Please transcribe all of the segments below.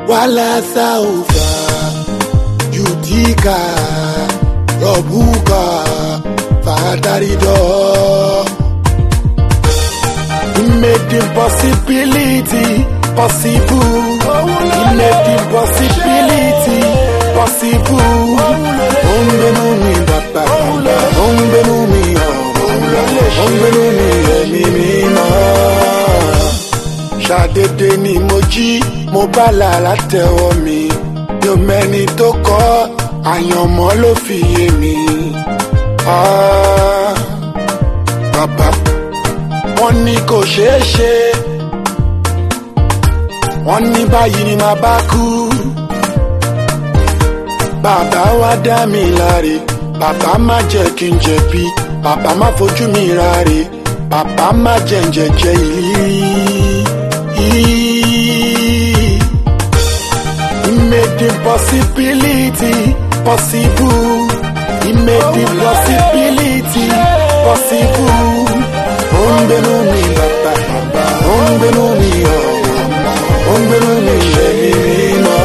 wala saufa yudika robuka fatarido. He made the possibility possible. He made the possibility possible. Ó ń gbénú mi bàbá, ó ń gbénú mi ọ̀rọ̀, ó ń gbénú mi ẹ̀mí mímọ́. Ṣàdédé ni mo jí, mo bá làrá tẹ̀wọ́ mi. Mi ò mẹ́ni tó kọ́, àyànmọ́ ló fi yé mi. Ah, bàbá wọ́n ní kò ṣeé ṣe wọ́n ní báyìí ni màá bá kú bàbá wa dá mi láre bàbá má jẹ́ kí n jẹ̀bi bàbá má fojú mi ráre bàbá má jẹ́ ń jẹ̀jẹ̀ ìlí. He made the possibility possible. He made the possibility possible. Ó ń gbénú mi bàbá, ó ń gbénú mi ọ̀rọ̀, ó ń gbénú mi ẹ̀mí mímọ́.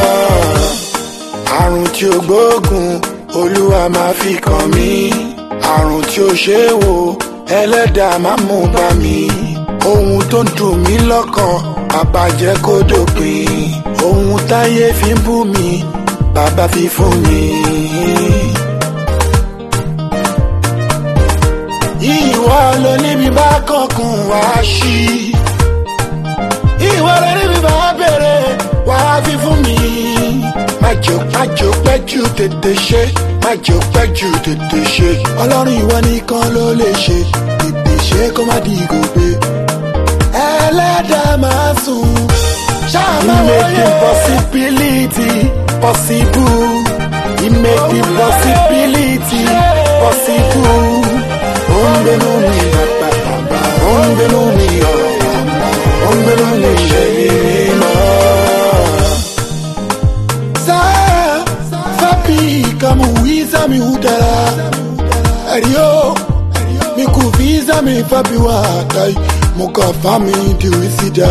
Àrùn tí ó gbóògùn, Olúwa máa fi kàn mí. Àrùn tí ó ṣe é wò, ẹlẹ́dàá máa mú bá mi. Ohun tó ń dùn mí lọ́kàn, àbàjẹ́ kó dópin. Ohun táyé fi ń bú mi, bàbá fi fún mi. ìwọ ló níbi bá kọkùn wá sí. ìwọ ló níbi bá bèrè wá fi fún mi. májò májò pẹ́jù tètè ṣe májò pẹ́jù tètè ṣe. ọlọ́run ìwọ nìkan ló lè ṣe tètè ṣe kó má di gòbe. ẹlẹ́dàá máa sùn. ṣáàmà wọlé. He made the possibility possible. He made the possibility possible ó ń gbénú mi bàbá ó ń gbénú mi ọ̀rọ̀ ó ń gbénú mi ṣe mímọ́. Saa fapi kama uiza mi udara Erio mi kuviza mi fapi wakai Muka fami diwisida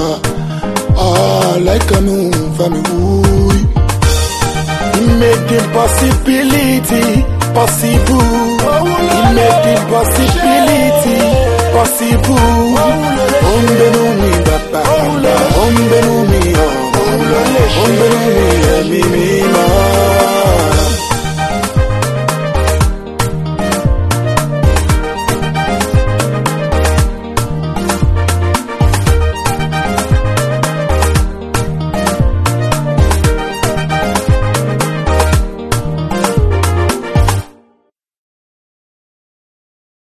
Ah like mi fami ui He made the possibility possible. He made the possibility possible.